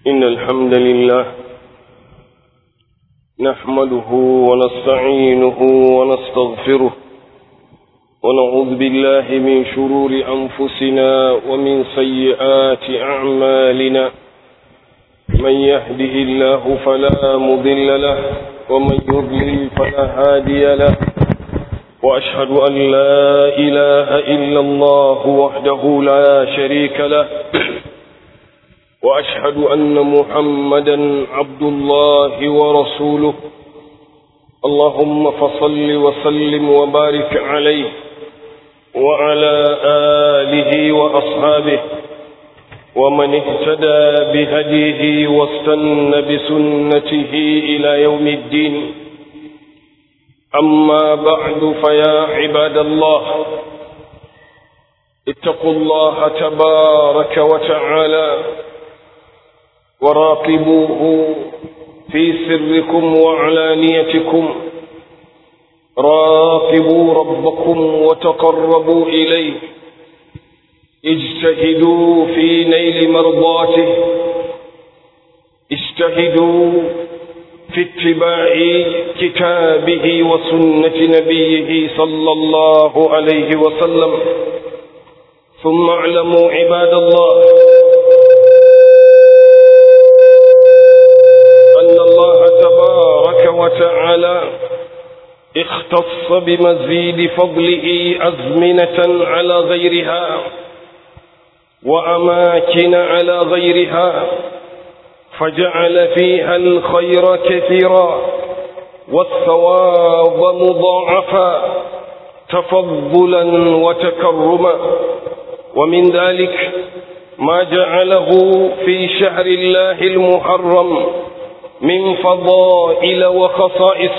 إن الحمد لله نحمده ونستعينه ونستغفره ونعوذ بالله من شرور أنفسنا ومن سيئات أعمالنا من يهده الله فلا مضل له ومن يضلل فلا هادي له وأشهد أن لا إله إلا الله وحده لا شريك له وأشهد أن محمدا عبد الله ورسوله اللهم فصل وسلم وبارك عليه وعلى آله وأصحابه ومن اهتدى بهديه واستن بسنته إلى يوم الدين أما بعد فيا عباد الله اتقوا الله تبارك وتعالى وراقبوه في سركم وعلانيتكم راقبوا ربكم وتقربوا إليه اجتهدوا في نيل مرضاته اجتهدوا في اتباع كتابه وسنة نبيه صلى الله عليه وسلم ثم اعلموا عباد الله أن الله تبارك وتعالى اختص بمزيد فضله أزمنة على غيرها وأماكن على غيرها فجعل فيها الخير كثيرا والثواب مضاعفا تفضلا وتكرما ومن ذلك ما جعله في شهر الله المحرم من فضائل وخصائص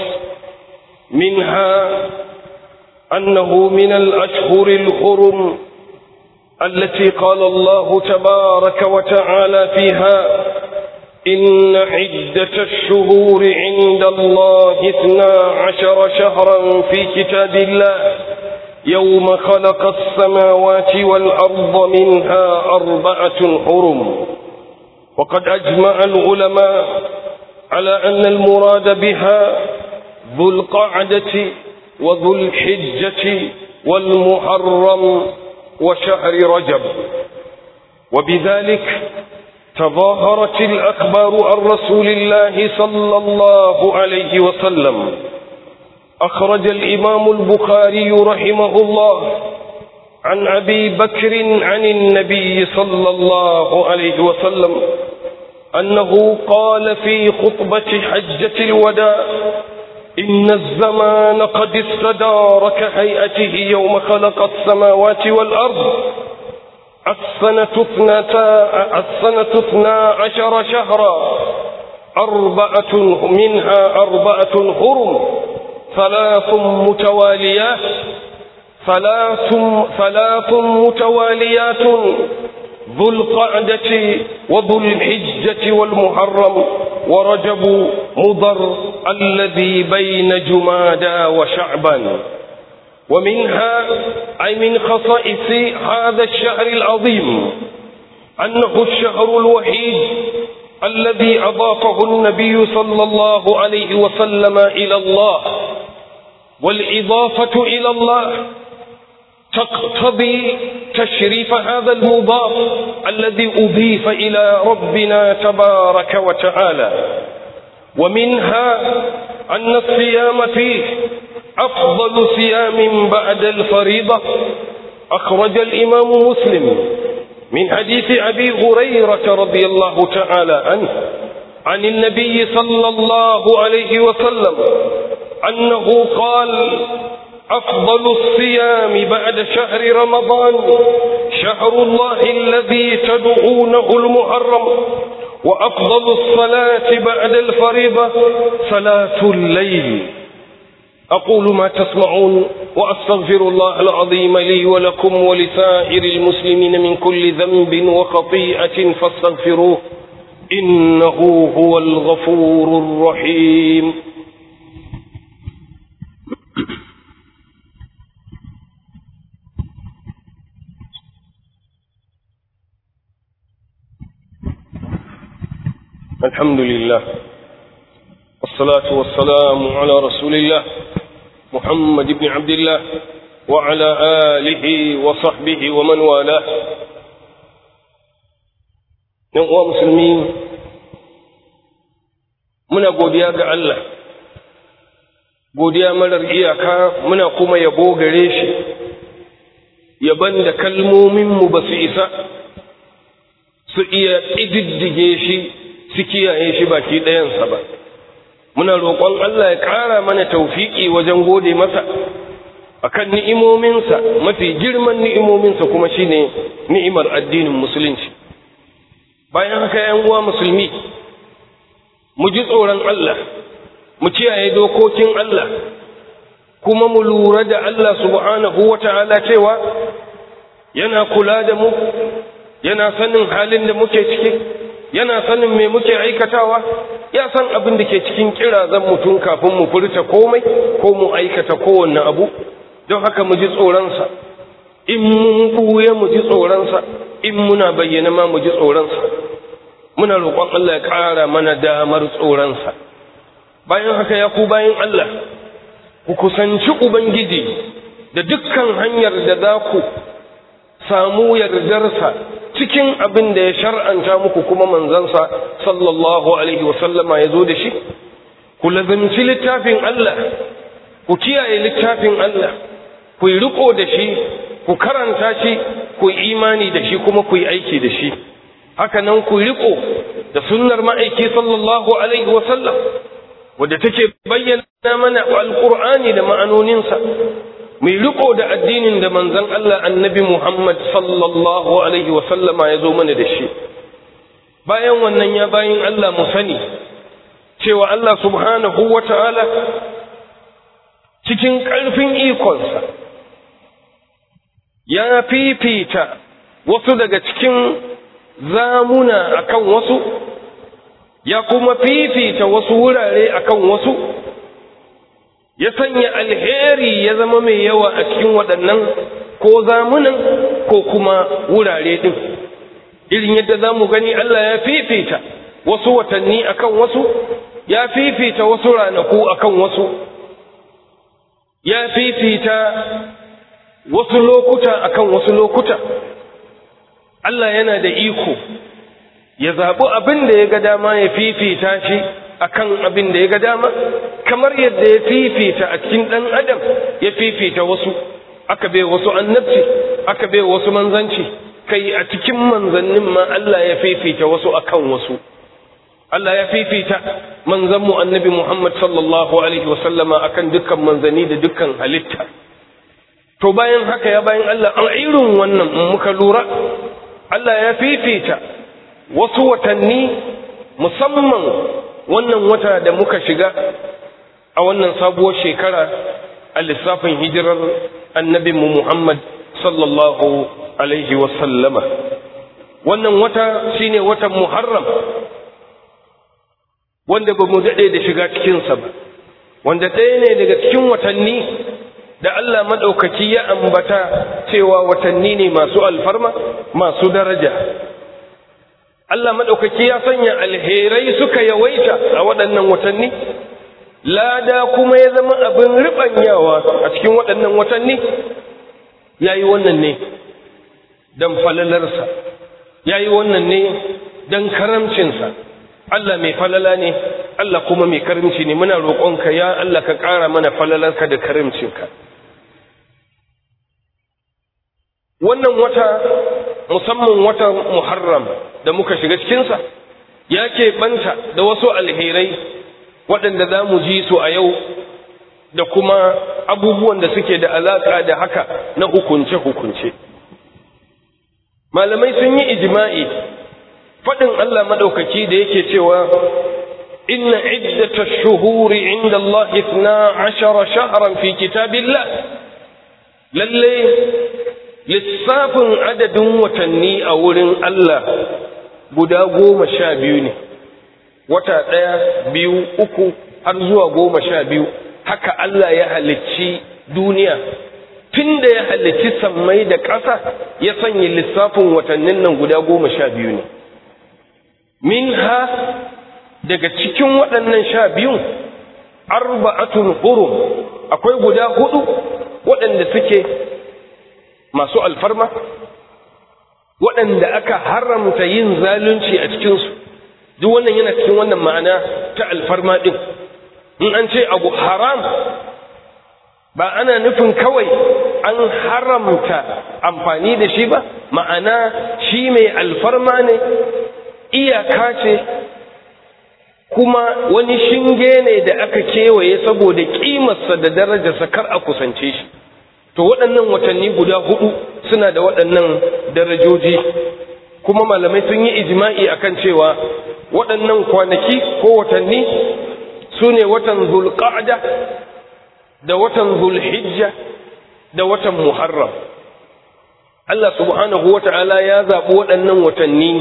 منها أنه من الأشهر الحرم التي قال الله تبارك وتعالى فيها إن عدة الشهور عند الله اثنا عشر شهرا في كتاب الله يوم خلق السماوات والأرض منها أربعة حرم وقد أجمع العلماء على أن المراد بها ذو القعدة وذو الحجة والمحرم وشهر رجب وبذلك تظاهرت الأخبار عن رسول الله صلى الله عليه وسلم أخرج الإمام البخاري رحمه الله عن أبي بكر عن النبي صلى الله عليه وسلم أنه قال في خطبة حجة الوداع إن الزمان قد استدار كهيئته يوم خلق السماوات والأرض السنة اثنتا السنة اثنا عشر شهرا أربعة منها أربعة حرم ثلاث متواليات ثلاث ثلاث متواليات ذو القعدة وذو الحجة والمحرم ورجب مضر الذي بين جمادى وشعبا ومنها أي من خصائص هذا الشهر العظيم أنه الشهر الوحيد الذي أضافه النبي صلى الله عليه وسلم إلى الله والإضافة إلى الله تقتضي تشريف هذا المضاف الذي أضيف إلى ربنا تبارك وتعالى ومنها أن الصيام فيه أفضل صيام بعد الفريضة أخرج الإمام مسلم من حديث أبي هريرة رضي الله تعالى عنه عن النبي صلى الله عليه وسلم أنه قال أفضل الصيام بعد شهر رمضان شهر الله الذي تدعونه المحرم وأفضل الصلاة بعد الفريضة صلاة الليل أقول ما تسمعون وأستغفر الله العظيم لي ولكم ولسائر المسلمين من كل ذنب وخطيئة فاستغفروه إنه هو الغفور الرحيم الحمد لله والصلاة والسلام على رسول الله محمد بن عبد الله وعلى آله وصحبه ومن والاه uwa musulmi muna godiya ga Allah godiya marar iyaka muna kuma yabo gare shi yaban da kalmominmu ba su isa su iya ƙididdige shi su kiyaye shi baki ɗayansa ba muna roƙon Allah ya ƙara mana taufiƙi wajen gode masa akan ni'imominsa mafi girman ni'imominsa kuma shine ni'imar addinin musulunci bayan haka yan uwa musulmi mu ji tsoron Allah mu kiyaye dokokin Allah kuma mu lura da Allah subhanahu wata'ala cewa yana kula da mu yana sanin halin da muke ciki yana sanin me muke aikatawa ya san abin da ke cikin kirazan mutum kafin mu furta komai ko mu aikata kowanne abu don haka mu ji tsoronsa in mun buye mu ji tsoronsa in muna bayyana ma mu ji tsoronsa muna roƙon Allah ya ƙara mana damar tsoronsa bayan haka ya ku bayan Allah ku kusanci ubangiji da dukkan hanyar da za ku samu yardarsa cikin abin da ya shar'anta muku kuma manzansa sallallahu alaihi wasallama ya zo da shi ku lazimci littafin Allah ku kiyaye littafin Allah ku yi riko da shi ku karanta shi ku yi imani da shi kuma ku yi aiki da shi haka nan ku riko da sunnar ma'aiki sallallahu alaihi wasallam wadda take bayyana mana alqur'ani da ma'anoninsa mai riko da addinin da manzon Allah annabi Muhammad sallallahu alaihi wasallama ya zo mana da shi bayan wannan ya bayin Allah mu sani cewa Allah subhanahu wata'ala cikin ƙarfin ikonsa ya fifita wasu daga cikin zamuna akan wasu ya kuma fifita wasu wurare akan wasu ya sanya alheri ya zama mai yawa a cikin waɗannan ko zamunan ko kuma wurare ɗin irin yadda za mu gani Allah ya fifita wasu watanni akan wasu ya fifita wasu ranaku akan wasu ya fifita wasu lokuta akan wasu lokuta Allah yana da iko ya zaɓi abin da ya ga dama ya fifita shi akan abin da ya ga dama kamar yadda ya fifita a cikin ɗan adam ya fifita wasu aka bai wasu annabci aka bai wasu manzanci kai a cikin manzannin ma Allah ya fifita wasu akan wasu Allah ya fifita manzanmu annabi Muhammad sallallahu alaihi wasallama akan dukkan manzanni da dukkan halitta to bayan haka ya bayan Allah an irin wannan muka lura Allah ya fifita wasu watanni musamman wannan wata da muka shiga a wannan sabuwar shekara a lissafin hijirar annabinmu Muhammad sallallahu alaihi wasallama wannan wata shine watan Muharram wanda ba mu daɗe da shiga cikinsa ba wanda ɗaya ne daga cikin watanni da Allah maɗaukaki ya ambata cewa watanni ne masu alfarma masu daraja Allah maɗaukaki ya sanya alherai suka yawaita a waɗannan watanni lada kuma ya zama abin riɓanyawa a cikin waɗannan watanni ya yi wannan ne don falalarsa ya yi wannan ne don karamcinsa Allah mai falala ne Allah kuma mai karimci ne muna roƙonka ya Allah ka ƙara mana falalarka da karimcinka wannan wata musamman wata muharram da muka shiga cikinsa ya keɓanta da wasu alherai waɗanda za mu ji su a yau da kuma abubuwan da suke da alaƙa da haka na hukunce-hukunce malamai sun yi ijima'i faɗin Allah maɗaukaki da yake cewa inna iddata shuhuri inda Allah ifna ashara shahran fi kitabillah lalle lissafin adadin watanni a wurin Allah guda goma sha biyu ne wata ɗaya biyu uku har zuwa goma sha biyu haka Allah ya halicci duniya tun da ya halicci sammai da ƙasa ya sanya lissafin watannin nan guda goma sha biyu ne minha daga cikin waɗannan sha biyun arba'atun hurum akwai guda hudu waɗanda suke masu alfarma waɗanda aka haramta yin zalunci a cikinsu duk wannan yana cikin wannan ma'ana ta alfarma ɗin in an ce abu haram ba ana nufin kawai an haramta amfani da shi ba ma'ana shi mai alfarma ne iyaka ce kuma wani shinge ne da aka kewaye saboda ƙimarsa da darajarsa kar a kusance shi to waɗannan watanni guda hudu suna da waɗannan darajoji kuma malamai sun yi ijma'i akan cewa waɗannan kwanaki ko watanni su ne watan zulqa'da da watan zulhijja da watan muharram Allah subhanahu wata'ala ya zaɓi waɗannan watanni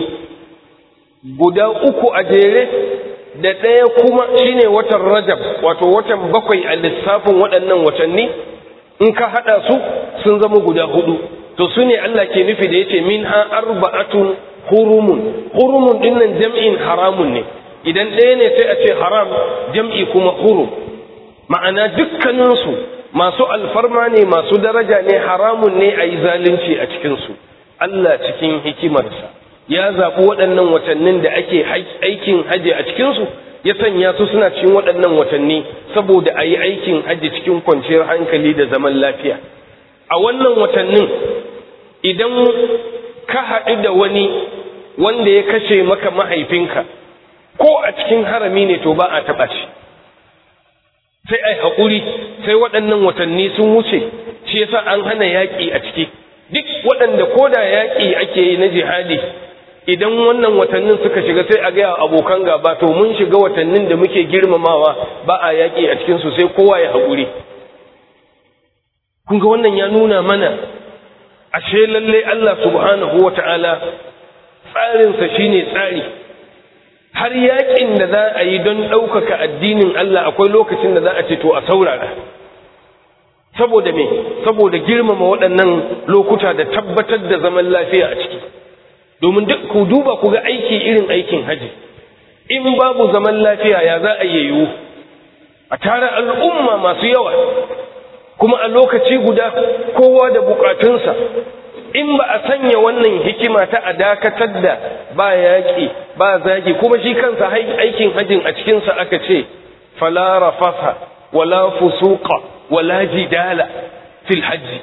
guda uku a jere da ɗaya kuma shine watan rajab wato watan bakwai a lissafin waɗannan watanni in ka haɗa su sun zama guda hudu to su ne Allah ke nufi da yace min ha arba'atun hurumun hurumun dinnan jam'in haramun ne idan ɗaya ne sai a ce haram jam'i kuma hurum ma'ana dukkaninsu masu alfarma ne masu daraja ne haramun ne a yi zalunci a cikinsu Allah cikin hikimarsa ya zaɓi waɗannan watannin da ake aikin hajji a cikinsu ya sanya su suna cikin waɗannan watanni saboda a yi aikin hajji cikin kwanciyar hankali da zaman lafiya a wannan watannin idan ka haɗu da wani wanda ya kashe maka mahaifinka ko a cikin harami ne to ba a taɓa shi sai ai haƙuri sai waɗannan watanni sun wuce shi yasa an hana yaƙi a ciki duk waɗanda ko da yaƙi ake yi na jihadi idan wannan watannin suka shiga sai a gaya abokan gaba to mun shiga watannin da muke girmamawa ba a yaƙi a cikinsu sai kowa ya haƙuri kun ga wannan ya nuna mana ashe lalle Allah subhanahu wa ta'ala tsarinsa shine tsari har yaƙin da za a yi don ɗaukaka addinin Allah akwai lokacin da za a ce to a saurara saboda me saboda girmama waɗannan lokuta da tabbatar da zaman lafiya a ciki domin duk ku duba ku ga aiki irin aikin haji in babu zaman lafiya ya za a yiwu a tara al'umma masu yawa kuma a lokaci guda kowa da bukatunsa in ba a sanya wannan hikima ta a dakatar da ba yaƙi ba zagi kuma shi kansa aikin hajin a cikinsa aka ce fala rafasa wala fusuqa wala jidala fil hajji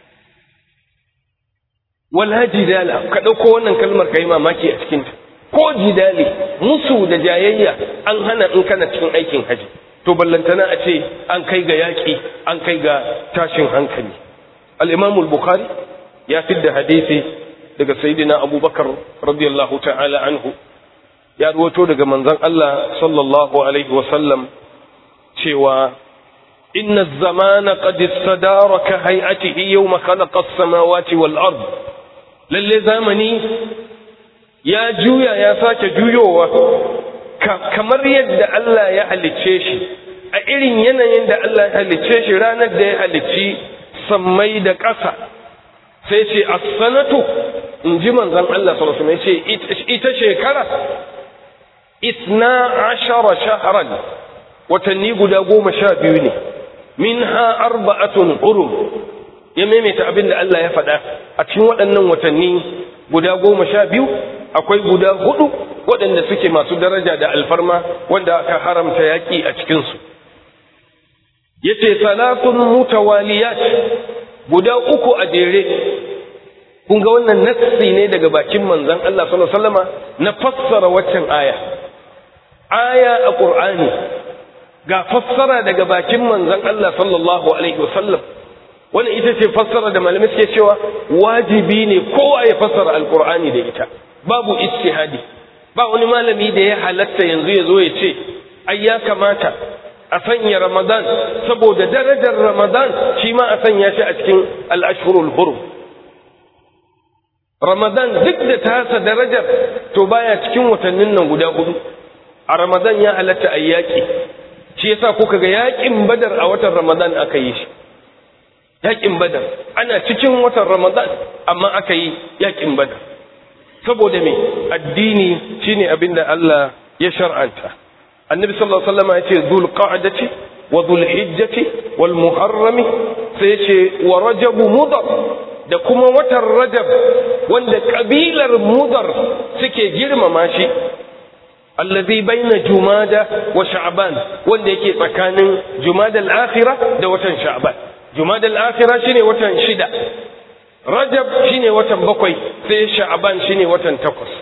wala jidala ka ɗauko wannan kalmar ka yi mamaki a cikinta ko jidali musu da jayayya an hana in kana cikin aikin haji to ballantana a ce an kai ga yaƙi an kai ga tashin hankali al-imamul bukhari ya fidda hadisi daga sayyidina abubakar radiyallahu ta'ala anhu ya ruwato daga manzon Allah sallallahu alaihi wa sallam cewa inna az-zamana qad istadara ka hay'atihi yawma khalaqa as-samawati wal ard lalle zamani ya juya ya sake juyowa kamar yadda Allah ya halicce shi a irin yanayin da Allah ya halicce shi ranar da ya halicci sammai da ƙasa sai ce as-sanatu in ji manzon Allah sallallahu alaihi wasallam ce ita shekara isna ashara shahran watanni guda goma sha biyu ne minha arba'atun hurum ya maimaita abin da Allah ya faɗa a cikin waɗannan watanni guda goma sha biyu akwai guda hudu waɗanda suke masu daraja da alfarma wanda aka haramta yaƙi a cikinsu yace salatun mutawaliyat guda uku a jere kun ga wannan nassi ne daga bakin manzon Allah sallallahu alaihi wasallama na fassara waccan aya aya a qur'ani ga fassara daga bakin manzon Allah sallallahu alaihi wasallam wannan ita ce fassara da malamai suke cewa wajibi ne kowa ya fassara alqur'ani da ita babu ijtihadi ba wani malami da ya halatta yanzu ya zo ya ce ai ya kamata a sanya ramadan saboda darajar ramadan shi ma a sanya shi a cikin al-ashhurul hurum ramadan duk da tasa darajar to baya cikin watannin nan guda hudu a ramadan ya halatta ayyaki shi yasa kuka ga yakin badar a watan ramadan aka yi shi yakin badar ana cikin watan ramadan amma aka yi yakin badar saboda me addini shine abin da Allah ya shar'anta annabi sallallahu alaihi wasallam ya ce dhul qa'dati wa dhul hijjati wal muharrami sai ce wa rajabu mudar da kuma watan rajab wanda kabilar mudar suke girmama shi allazi baina jumada wa sha'ban wanda yake tsakanin jumada al-akhirah da watan sha'ban jumada al-akhirah shine watan shida rajab shine watan bakwai sai sha'ban shine watan takwas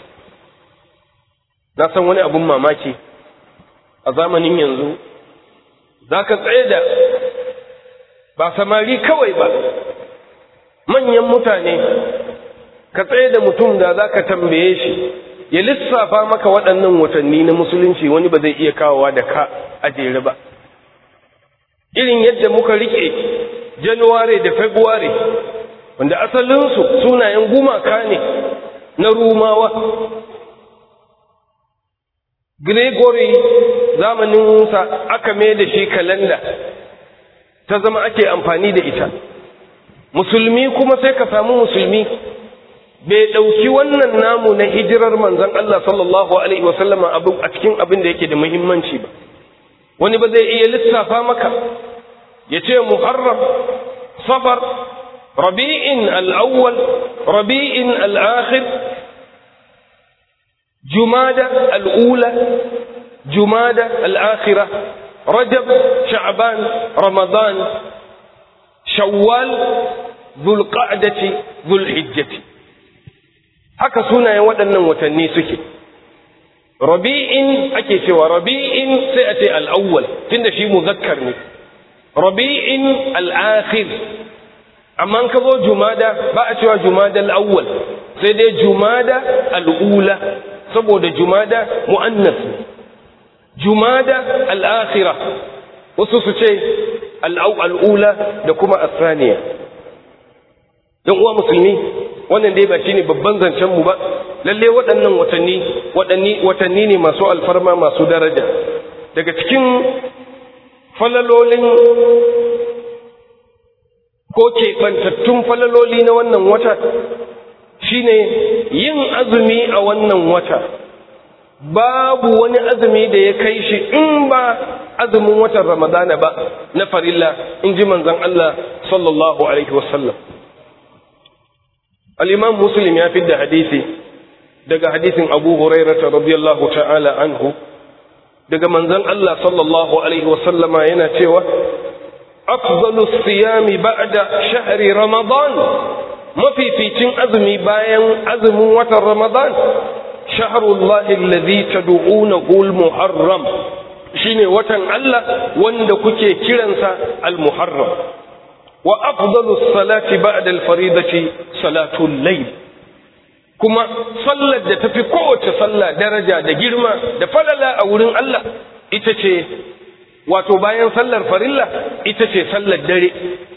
na san wani abun mamaki a zamanin yanzu zaka tsaye da ba samari kawai ba manyan mutane ka tsaye da mutum da za ka tambaye shi ya lissafa maka waɗannan watanni na musulunci wani ba zai iya kawowa da ka a jere ba irin yadda muka riƙe januware da february wanda asalinsu sunayen gumaka ne na rumawa gregory zamaninsa aka mai da shi kalanda ta zama ake amfani da ita musulmi kuma sai ka samu musulmi bai ɗauki wannan namu na hijirar manzan Allah sallallahu Alaihi wasallama a cikin abin da yake da muhimmanci ba wani ba zai iya lissafa maka ya ce muharram safar rabi'in al'awwal rabi'in al'akhir jumada al'ula jumada al'akhira rajab sha'ban ramadan shawwal zulqa'dati zulhijjati haka sunayen waɗannan watanni suke rabi'in ake cewa rabi'in sai a ce al'awwal tunda shi muzakkar ne rabi'in al'akhir amma ka zo jumada ba a cewa jumada al'awwal sai dai jumada al'ula saboda jumada mu'annas jumada al'akhira wasu su ce al'ula da kuma asaniya don uwa musulmi wannan dai ba shi ne babban zancenmu ba lalle waɗannan watanni watanni ne masu alfarma masu daraja daga cikin falalolin ko keɓantattun falaloli na wannan wata shine yin azumi a wannan wata babu wani azumi da ya kai shi in ba azumin watan ramadana ba na farilla in ji manzon Allah sallallahu alaihi wasallam al-imam muslim ya fidda hadisi daga hadisin abu hurairata radiyallahu ta'ala anhu daga manzon Allah sallallahu alaihi wasallama yana cewa afdalu siyami ba'da shahri ramadan mafificin azumi bayan azumin watan ramadan shahrullahi alladhi tad'unahu al-muharram shine watan Allah wanda kuke kiransa al-muharram wa afdalu salati ba'da al-faridati salatul layl kuma sallar da tafi kowace sallah daraja da girma da falala a wurin Allah ita ce wato bayan sallar farilla ita ce sallar dare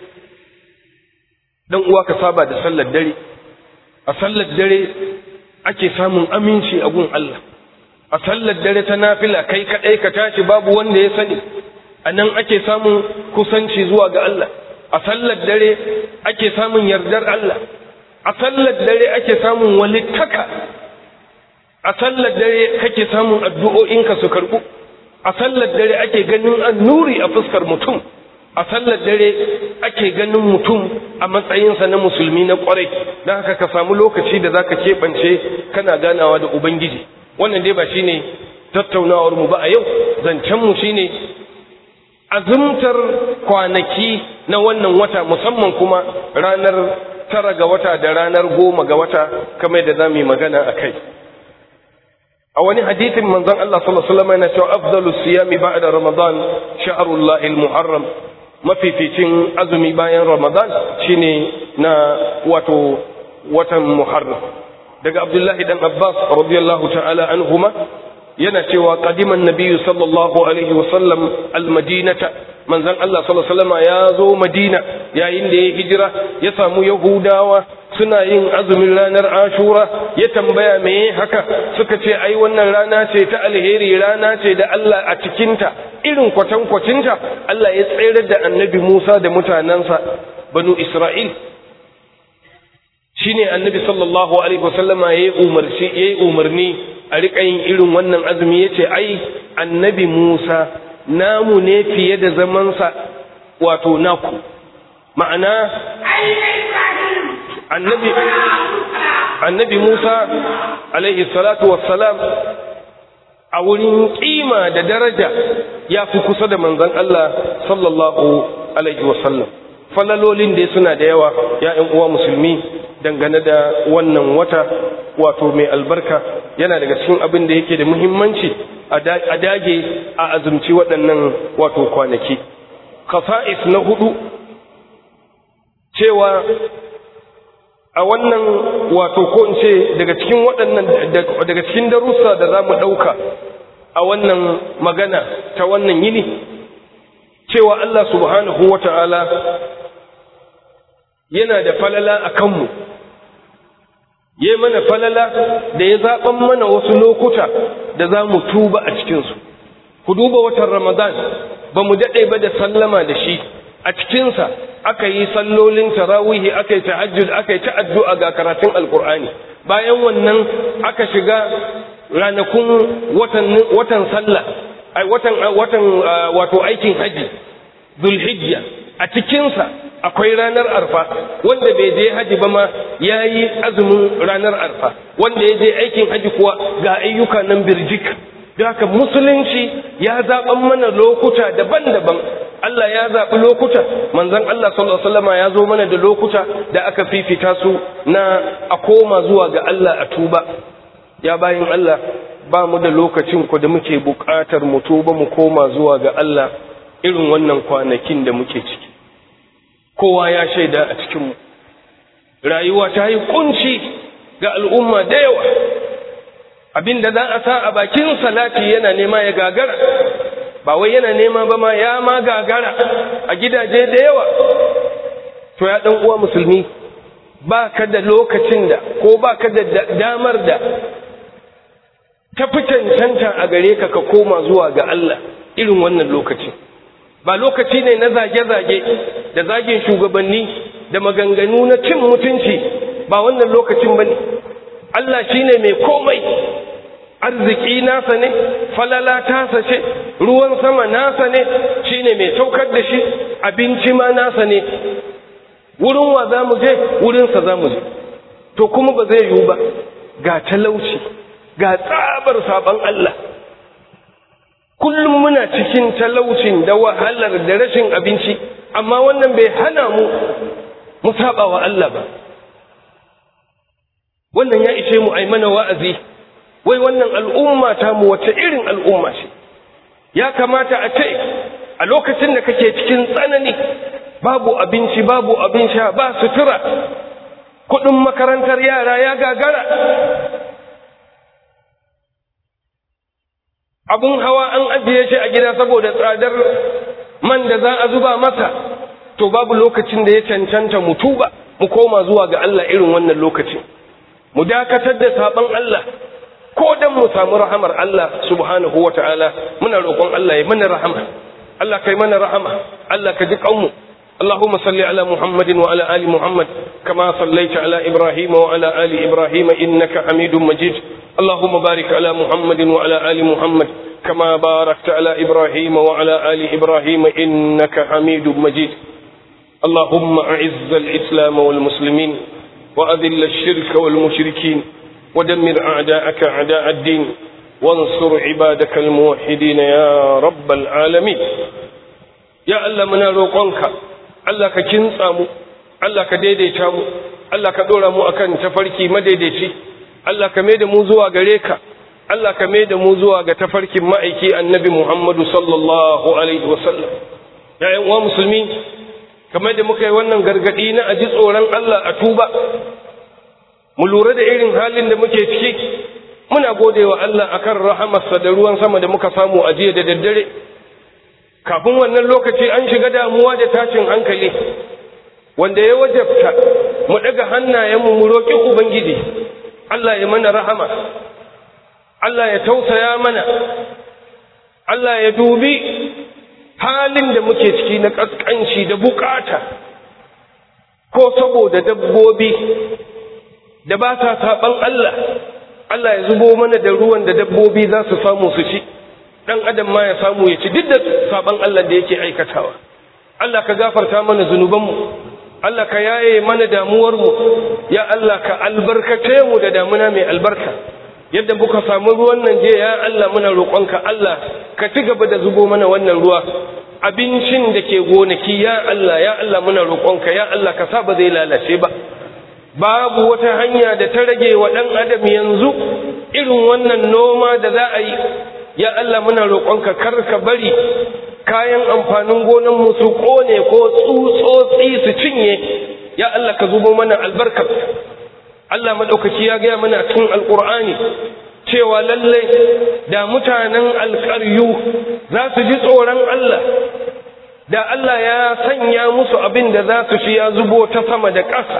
dan uwa ka saba da sallar dare a sallar dare ake samun aminci a gun Allah a sallar dare ta nafila kai kadai ka tashi babu wanda ya sani a nan ake samun kusanci zuwa ga Allah a sallar dare ake samun yardar Allah a sallar dare ake samun walittaka a sallar dare kake samun addu'o'inka su karbu a sallar dare ake ganin annuri a fuskar mutum a sallar dare ake ganin mutum a matsayinsa na musulmi na kwarai don haka ka samu lokaci da zaka keɓance kana ganawa da ubangiji wannan dai ba shine tattaunawar mu ba a yau zancen mu shine azumtar kwanaki na wannan wata musamman kuma ranar tara ga wata da ranar goma ga wata kamar da za mu yi magana a kai a wani hadithin manzon Allah sallallahu alaihi wasallam yana cewa afdalus siyami ba'da ramadan sha'rullahi al-muharram mafificin azumi bayan ramadan shine na wato watan muharram daga abdullahi dan abbas radiyallahu ta'ala anhuma yana cewa qadiman nabiyyu sallallahu alaihi wasallam al-madinata manzon Allah sallallahu alaihi wasallam ya zo madina yayin da ya hijira ya samu yahudawa suna yin azumin ranar ashura ya tambaya me haka suka ce ai wannan rana ce ta alheri rana ce da Allah a cikinta irin kwatankwacinta Allah ya tsere da annabi Musa da mutanensa banu Isra'il shine annabi sallallahu alaihi wasallama yayi umarci yayi umarni a riƙa yin irin wannan azumi ya ce ai annabi musa namu ne fiye da zamansa wato naku ma'ana annabi annabi musa alaihi salatu wassalam a wurin kima da daraja ya fi kusa da manzon Allah sallallahu alaihi wasallam falalolin da suna da yawa ya uwa musulmi dangane da wannan wata wato mai albarka yana daga cikin abin da yake da muhimmanci a dage a azumci waɗannan wato kwanaki khasa'is na hudu cewa a wannan wato ko in ce daga cikin waɗannan daga cikin darussa da za mu ɗauka a wannan magana ta wannan yini cewa Allah subhanahu wa ta'ala yana da falala a kanmu ya mana falala da ya zaɓan mana wasu lokuta da za mu tuba a cikinsu ku duba watan ramadan ba mu daɗe ba da sallama da shi a cikinsa aka yi sallolin tarawihi aka yi tahajjud aka yi ta'addu'a ga karatun alkur'ani bayan wannan aka shiga ranakun watan watan sallah ai watan watan wato aikin haji zulhijja a cikinsa akwai ranar arfa wanda bai je haji ba ma ya yi azumin ranar arfa wanda ya je aikin haji kuwa ga ayyuka nan birjik da haka musulunci ya zaɓan mana lokuta daban-daban Allah ya zaɓi lokuta manzon Allah sallallahu alaihi wasallam ya zo mana da lokuta da aka fifita su na a koma zuwa ga Allah a tuba ya bayin Allah ba mu da lokacin ku da muke buƙatar mu tuba mu koma zuwa ga Allah irin wannan kwanakin da muke ciki kowa ya shaida a cikin mu rayuwa ta yi kunci ga al'umma da yawa abinda za a sa a bakin salati yana nema ya gagara ba wai yana nema ba ma ya ma gagara a gidaje da yawa to ya dan uwa musulmi ba ka da lokacin da ko ba ka da damar da ta fi cancanta a gare ka ka koma zuwa ga Allah irin wannan lokaci ba lokaci ne na zage-zage da zagin shugabanni da maganganu na cin mutunci ba wannan lokacin ba ne Allah shi ne mai komai arziki nasa ne falala tasa ce ruwan sama nasa ne shi ne mai saukar da shi abinci ma nasa ne wurin wa za mu je wurinsa za mu je to kuma ba zai yiwu ba ga talauci ga tsabar sabon Allah kullum muna cikin talaucin da wahalar da rashin abinci amma wannan bai hana mu mu saba wa Allah ba wannan ya ishe mu ai mana wa'azi wai wannan al'umma ta mu wace irin al'umma ce ya kamata a ce a lokacin da kake cikin tsanani babu abinci babu abin sha ba sutura kudin makarantar yara ya gagara abun hawa an ajiye shi a gida saboda tsadar man da za a zuba masa to babu lokacin da ya cancanta mu tuba mu koma zuwa ga Allah irin wannan lokacin mu dakatar da saban Allah ko dan mu samu rahamar Allah subhanahu wata'ala muna roƙon Allah ya mana rahama Allah kai mana rahama Allah ka ji kanmu اللهم صل على محمد وعلى آل محمد كما صليت على إبراهيم وعلى آل إبراهيم إنك حميد مجيد اللهم بارك على محمد وعلى آل محمد كما باركت على إبراهيم وعلى آل إبراهيم إنك حميد مجيد اللهم أعز الإسلام والمسلمين وأذل الشرك والمشركين ودمر أعداءك أعداء الدين وانصر عبادك الموحدين يا رب العالمين يا الله من روقنك الله كنصامو الله كديديتامو الله كدورامو أكن تفركي مديديتي الله كميد موزوا غريكا Allah ka mai da mu zuwa ga tafarkin ma'aiki annabi Muhammadu sallallahu Alaihi wasallam. ‘Ya'yan uwa musulmi, kamar da muka yi wannan gargaɗi na aji tsoron Allah a tuba, mu lura da irin halin da muke ciki, muna gode wa Allah a kan rahamarsa da ruwan sama da muka samu a jiya da daddare. Kafin wannan lokaci an shiga damuwa da tashin hankali, wanda ya wajabta mu ɗaga hannayenmu mu roƙi Ubangiji, Allah ya mana rahama. Allah ya tausaya mana, Allah ya dubi halin da muke ciki na ƙasƙanci da bukata, ko saboda dabbobi da ba sa saɓan Allah, Allah ya zubo mana da ruwan da dabbobi za su samu su ci dan adam ma ya samu ya ci duk da saban Allah da yake aikatawa Allah ka gafarta mana zunubanmu Allah ka yaye mana damuwarmu ya Allah ka albarkace mu da damuna mai albarka yadda muka samu ruwan nan je ya Allah muna roƙonka Allah ka ci gaba da zubo mana wannan ruwa abincin da ke gonaki ya Allah ya Allah muna roƙonka ya Allah ka sa ba zai lalace ba babu wata hanya da ta rage wa ɗan adam yanzu irin wannan noma da za a yi ya Allah muna roƙonka kar ka bari kayan amfanin gonanmu su ƙone ko tsutsotsi su cinye ya Allah ka zubo mana albarkar Allah maɗaukaki ya gaya mana cikin alƙur'ani cewa lallai da mutanen alƙaryu za su ji tsoron Allah da Allah ya sanya musu abin da za su shi ya zubo ta sama da ƙasa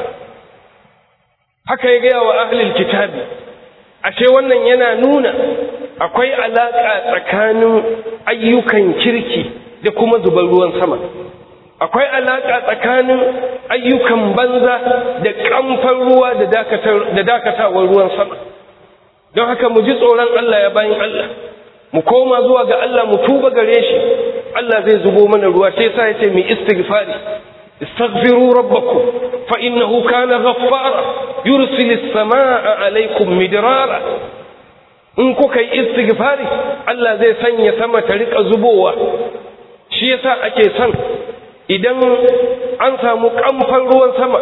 haka ya gaya wa ahlul kitabi ashe wannan yana nuna akwai alaƙa tsakanin ayyukan kirki da kuma zubar ruwan sama akwai alaƙa tsakanin ayyukan banza da ƙamfar ruwa da dakatawar ruwan sama don haka mu ji tsoron Allah ya bayan Allah mu koma zuwa ga Allah mu tuba gare shi Allah zai zubo mana ruwa sai sa ya ce mu istighfari استغفروا ربكم فإنه كان غفارا يرسل السماء عليكم مدرارا in kuka yi istighfari Allah zai sanya sama ta rika zubowa shi yasa ake son idan an samu kamfan ruwan sama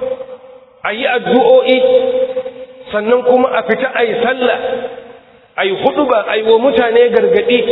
a yi addu'o'i sannan kuma a fita a yi sallah a yi hudu ba a yi wa mutane gargadi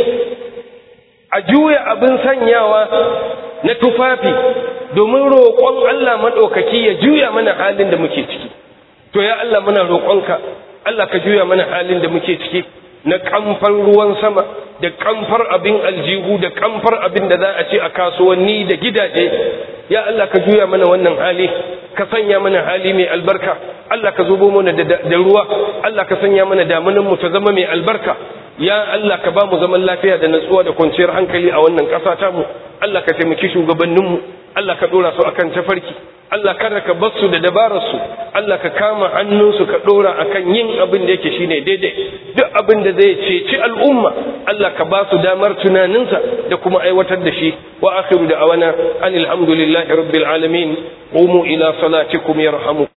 a juya abin sanyawa na tufafi domin roƙon Allah maɗaukaki ya juya mana halin da muke ciki to ya Allah muna roƙonka Allah ka juya mana halin da muke ciki na kamfar ruwan sama da kamfar abin aljihu da kamfar abin da za a ce a kasuwanni da gidaje ya Allah ka juya mana wannan hali ka sanya mana hali mai albarka Allah ka zubo mana da ruwa Allah ka sanya mana damunan mu ta zama mai albarka ya Allah ka ba mu zaman lafiya da natsuwa da kwanciyar hankali a wannan ƙasa ta mu Allah ka taimaki shugabanninmu Allah ka dora su akan tafarki Allah kada ka bar su da dabarar su Allah ka kama hannunsu ka dora akan yin abin da yake shine daidai duk abin da zai ceci al'umma Allah ka ba su damar tunaninsa da kuma aiwatar da shi wa akhiru da awana anil hamdulillahi rabbil alamin qumu ila salatikum yarhamu